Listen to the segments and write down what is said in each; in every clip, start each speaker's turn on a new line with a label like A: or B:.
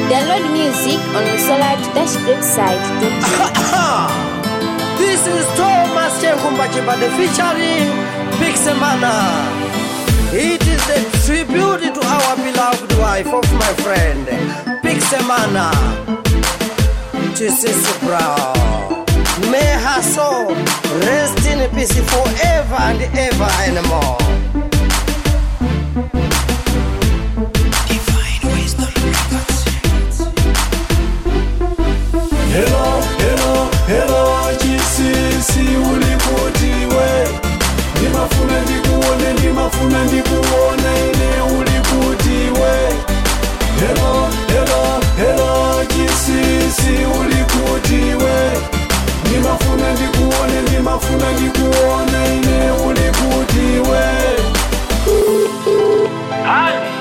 A: Download music on the Solar Dash Great site.
B: This is Thomas Chenkumbachibade featuring Pixemana. It is a tribute to our beloved wife of my friend, Pixemana. Jesus Brown. May her soul rest in peace forever and ever and more.
C: Hello, hello, hello, chisisi uliputiwe ndimafuna ndikuone ndimafuna ndikuona ine uliputiwe Hello, hello, hello, chisisi uliputiwe ndimafuna ndikuone ndimafuna ndikuona ine uliputiwe
D: Honey.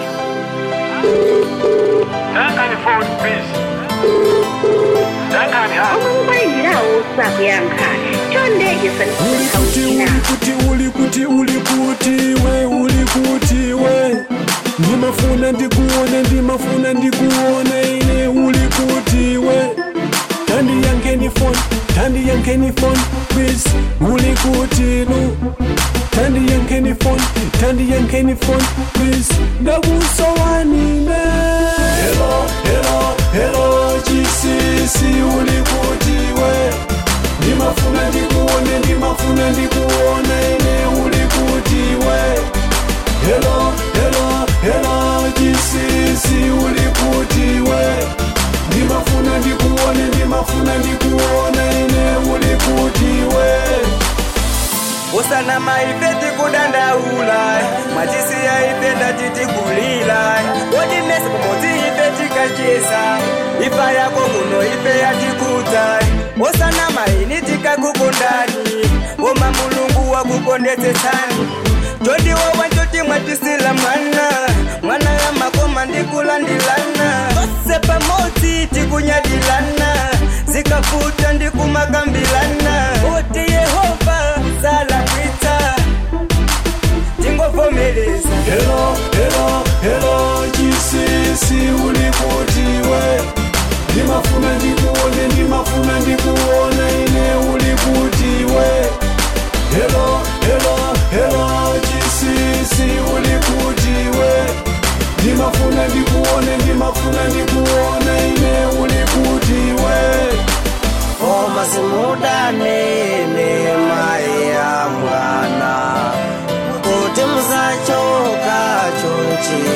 D: Dangane phone please. Dangane ha.
E: ukwenzirawo usakuyankha chondeke
C: ulikuti
E: senikhawuthina
C: ulikuti ulikuti ulikutiwe ulikutiwe ndimafuna ndikuone ndimafuna ndikuone ine ulikutiwe tandi yankeni phone tandi yankeni phone please ulikutilu tandi yankeni phone tandi yankeni phone please ndakusowanine hello hello hello chisisi ulikutiwe ndimafuna ndikuone ndimafuna ndikuone ine ulikutiwe helo helo helo chisisi ulikutiwe ndimafuna ndikuone ndimafuna ndikuone ine ulikutiwe
B: usana maipeti kudandaula mwatisiya ipenda titikulila wodimesi kumodzi ife tikachisa ifa yako kuno ife yatikuta usana maini tikakukundani woma mulungu wakukondetsetsani todiwowa njoti mwatisila mwana mwana ya makoma ndikulandilana tose pamodzi tikunyadilana zikafuta ndikumakambilana oti yehova salakwitsa tingovomereza
C: helo helo helo chisisi ulikutiwe ndimafuna ndikuone ndimafuna ndikuone ine ulikutiwe helo helo helo chisisi ulikutiwe ndimafuna ndikuone ndimafuna ndikuone ine ulikutiwe
B: koma simudanene mai ya mwana kuti musachoka chonchi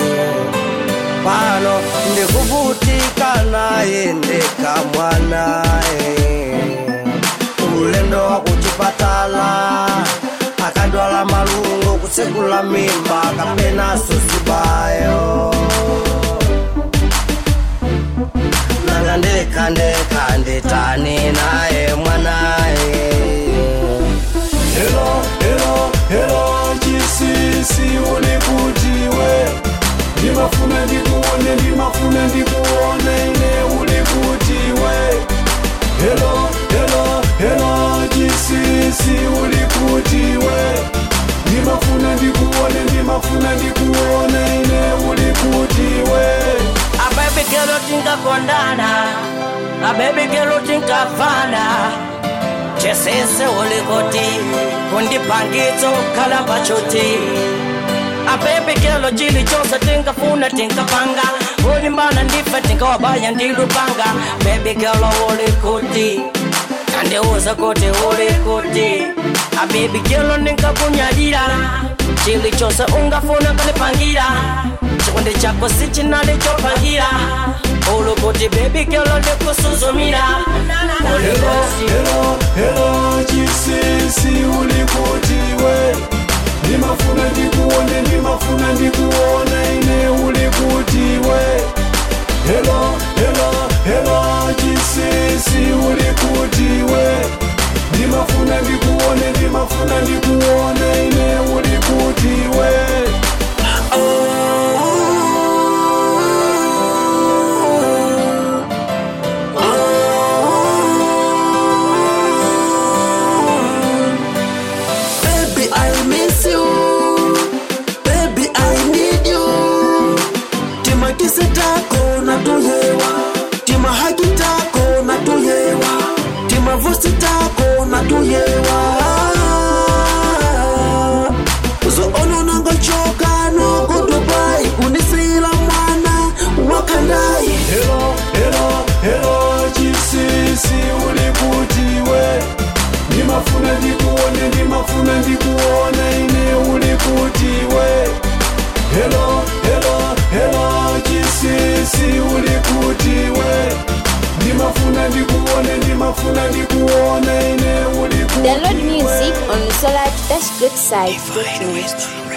B: pano ndikuvutika naye ndeka mwanae ulendo wa kuchipatala akadwala malungo kutsekula mimba kapenaso zibayo nanga ndeka ndeka nditani naye mwanae
C: helo helo helo chisisi ulikutiwe ndimafuna ndikuone ndimafuna ndikuone ine ulikutiwe helo helo helo chisisi ulikutiwe ndimafuna ndikuone ndimafuna ndikuone ine ulikutiwe
B: abebekelo tinkakondana abebekelo tinkafana chesese ulikoti kundipangitso khala pachoti abebekelo chilichonse tinkafuna tinkapanga ulimbana ndife tinkawabaya ndilupanga bebekelo ulikuti kandiuza kuti ulikuti abebekelo ninkakunyadira chilichonse ungafuna kunipangira chikondi chako sichinali chopangira ulukuti bebekelo ndikusuzumira
C: Hello, hello, hello, chisisi ulikutiwe ndimafuna ndikuone ndimafuna ndikuone ine ulikutiwe helo helo helo chisisi ulikutiwe ndimafuna ndikuone ndimafuna ndikuone ine ulikutiwe
B: Baby, I miss you. Baby, I need you.
A: www.greatside.net.